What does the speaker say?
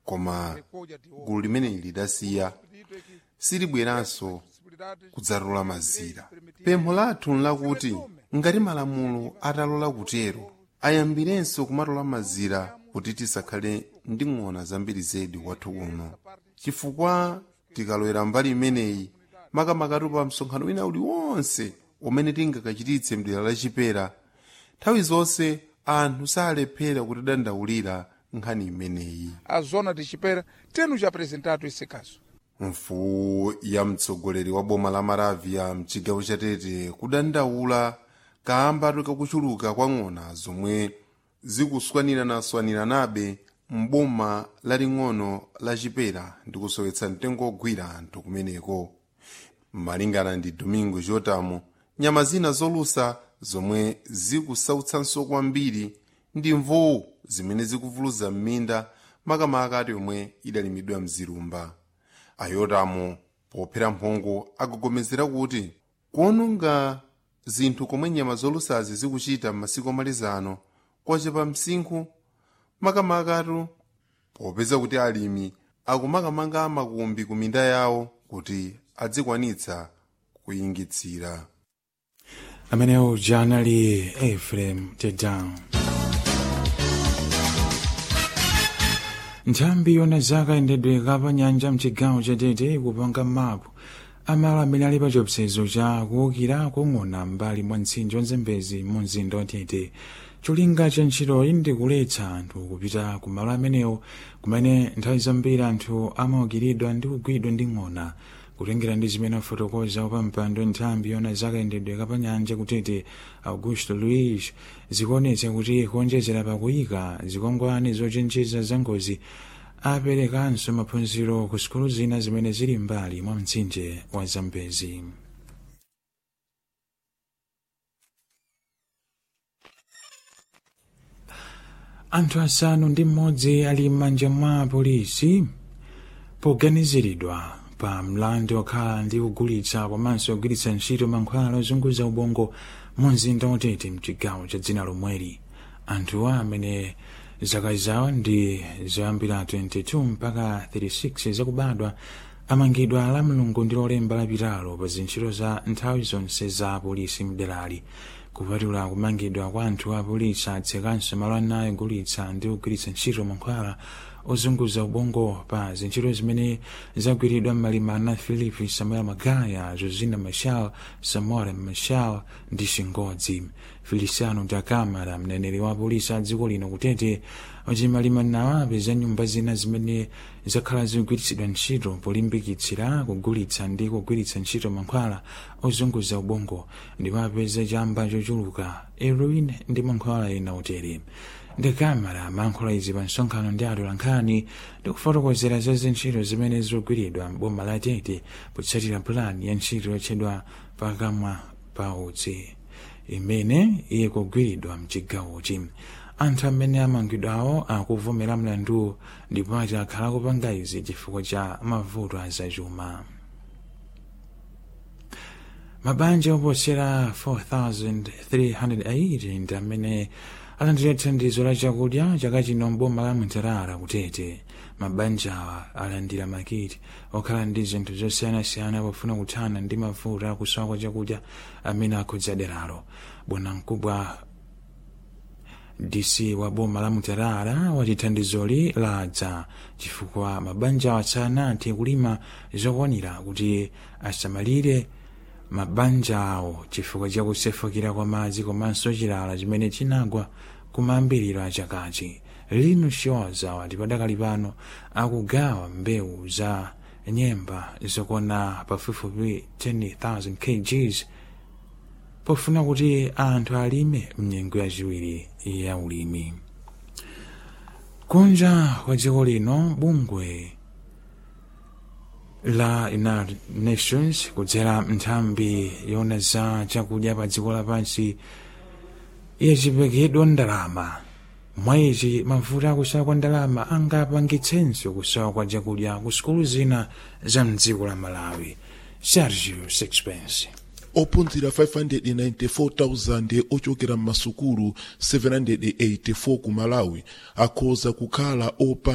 koma gulu limeneli lidasiya silibweranso kudzatola mazira pempho lathu nlakuti ngati malamulo atalola kutero ayambirenso kumatola mazira kuti tisakhale ndi ng'ona zambiri zedi wathu kuno chifukwa tikalowera mbali imeneyi makamakatu pa msonkhano wina uliwonse umene tingakachititse mdera lachipera nthawi zonse anthu salephera kutidandaulira nkhani imeneyi a zona de chipera temos apresentado esse caso mfuwu ya mtsogoleri wa boma la maravia mchigawo cha tete kudandaula kamba kakuchuluka kwa ng'ona zomwe zikuswanirana-swaniranabe m'boma laling'ono la chipera ndi kusowetsa mtengo ogwira anthu kumeneko malingana ndi domingo jotamo nyama zina zolusa zomwe zikusautsanso kwambiri ndi mvuwu zimene zikuvuluza m'minda makamaka ati yomwe idalimidwa mzilumba ayotamo pophera mphongo akugomezera kuti kuononga zinthu komwe nyama zolusazi zikuchita m'masiku amalizano kwachepa msinkhu makamakatu popeza kuti alimi akumakamanga makumbi ku minda yawo kuti adzikwanitsa kuyingitsira amenewo janali efrem tedown nthambi yona zaka yendedwe kapa nyanja mchigawo chatete ikupanga mapu amalo amene ali pa chiopsezo cha kuwukira kung'ona mbali mwa mtsinje wa zambezi mu mzinda watete cholinga cha ntchitoyi ndi kuletsa anthu kupita ku malo amenewo kumene nthawi zambiri anthu amawukiridwa ndi kugwidwa ndi ng'ona kutengera ndi zimene afotokoza wapampando nthambi yona zakayendedwe kapanyanja kutete augusto luis zikuonetsa kuti kuonjezera pakuyika zikwangwani zochenjeza za ngozi aperekanso maphunziro ku sukulu zina zimene zili mbali mwa mtsinje wa zambezi anthu asanu ndi mmodzi ali m'manja mwa polisi poganiziridwa pa mlandu okhala ndi kugulitsa komanso kugwiritsa ntchito mankhwala ozunguza ubongo mu mzinda watete mchigawo cha dzina lomweli anthuwa amene zaka zawo ndi zoyambira 22 mpaka 36 zakubadwa amangidwa la mulungu ndi lolemba lapitalo pa zintchito za nthawi zonse za polisi mderali kupatula kumangidwa kwa anthu a polisi atsekanso malo anayi ogulitsa ndi kugwiritsa ntchito mankhwala ozunguza ubongo pa zintchito zimene zagwiridwa m'malimana philip samuel magaya josina machal samora machal ndi shingodzi feliciano dakamara mneneri wa polisi a dziko lino kutete wachimalimanawo apeza nyumba zina zimene zakhala zikugwiritsidwa ntchito polimbikitsira kugulitsa ndi kugwiritsa ntchito mankhwala ozunguza ubongo ndipo apeza chamba chochuluka heroin ndi mankhwala ena otere ndakamara amankhula izi pa msonkhano ndi atolankhani ndi kufotokozera za zintchito zimene zikugwiridwa m'boma la tete potsatira pulani ya ntchito yotchedwa pakamwa pa utsi imene ikugwiridwa mchigawochi anthu amene amangidwawo akuvomera mlandu ndipo ati akhala kupanga izi chifukwa cha mavuto azachuma mabanja oposera 4308 ndi amene alandira thandizo la chakudya chaka chino mboma la mtarara kutete mabanjawa alandira makiti okhala ndi zinthu zosiyanasiyana pofuna kuthana ndi mavuto akusowa kwa chakudya amene akhudza deralo bwanamkubwa dc wa boma la mutarara wati thandizoli ladza chifukwa mabanjawa sanathe kulima zokwanira kuti asamalire mabanja awo chifukwa cha kusefukira kwa madzi komanso chilala chimene chinagwa kumayambiriro a chakachi lino shoza wati padakali pano akugawa mbewu za nyemba zokwana pafupifupi 10,000 kgs pofuna kuti anthu alime mnyengo yachiwiri ya ulimi kunja kwa dziko lino bungwe la united nations kudzera nthambi yona za chakudya pa dziko lapansi yachipekedwa ndalama mwaichi mavuto akusowa kwa ndalama angapangitsenso kusowa kwa chakudya ku sukulu zina za mdziko la malawi sergio sixpence ophunzira 594,000 ochokera m'masukulu 784 ku malawi akhoza kukhala opa